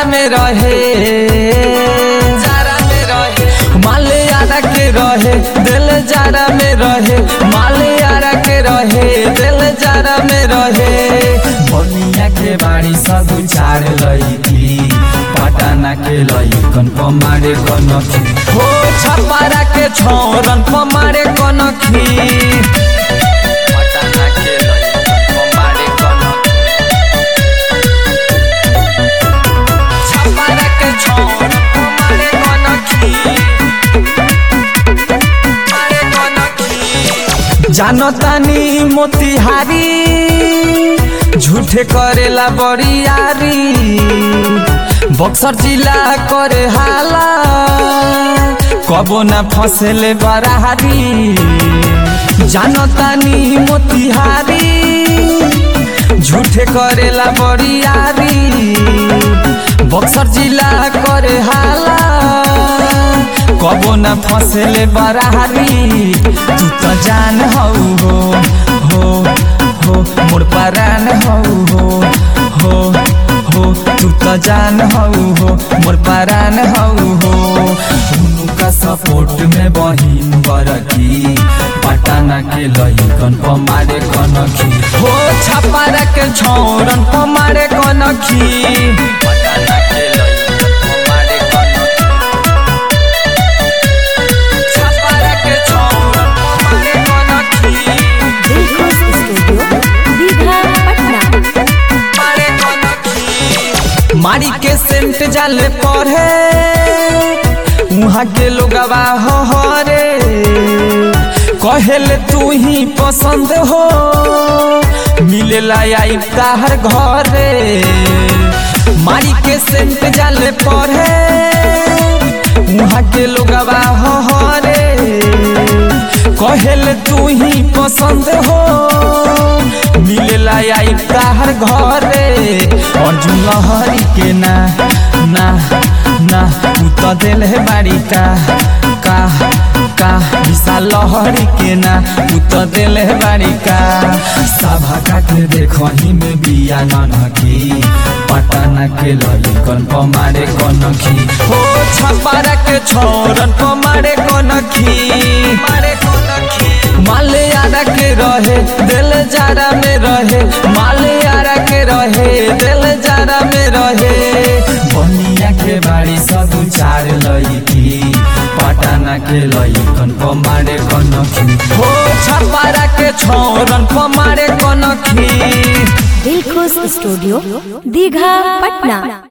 में रहे जारा में रहे मालियारा के रहे दिल जारा में रहे मालियारा के रहे दिल जारा में रहे बनिया के बाड़ी सब उछाड़ लईकी पटाना के लईकन पमारे कनखी हो छपारा के छोरन पमारे कनखी पटाना के लईकन पमारे कनखी छपारा के छोरन पमारे कनखी पमारे कनखी जानतानी मोतिहारी झूठे करेला बरियारी बक्सर जिला करे हाला कबो ना फसेले बराहारी जानतानी मोतिहारी झूठे करेला बरियारी बक्सर जिला करे हाला कबो न फसेले बराहारी तू तो जान हौ हो हो हो मोर परान हौ हो हो हो तू तो जान हौ हो मोर परान हौ हो उनका सपोर्ट में बहिन बरकी पटाना के लईकन पमारे कनखी हो छपारा के छोरन पमारे कनखी पटाना के लईकन पमारे कनखी छपारा के छोरन पमारे कनखी दिलखुश स्टूडियो दीघा पटना मारे कनखी मारी के सेंट जाले पढ़े वहाँ के लोगवा हो हो रे कहेले तू ही पसंद हो मिलेला आई ताहर घरे मारी के सेंट जाले पढ़े वहाँ के लोगवा हो हो रे कहेले तू ही पसंद हो मिलेला आई ताहर घरे अर्जुन लहरी के ना ना ना तू तो दिल है बाड़ी का का का विशाल लहरी के ना तू तो दिल है बाड़ी का सभा का के देखो ही में बिया ननकी पटना के ललिकन पमारे कनखी हो छपारा के छोरन पमारे कनखी मारे कनखी मालियारा के रहे दिल जारा में रहे मालियारा के रहे दिल जारा में रहे बनिया के बाड़ी सब चार लईकी पटाना के लईकन पमारे कनखी हो छपारा के छोरन पमारे कनखी दिलखुश स्टूडियो दीघा पटना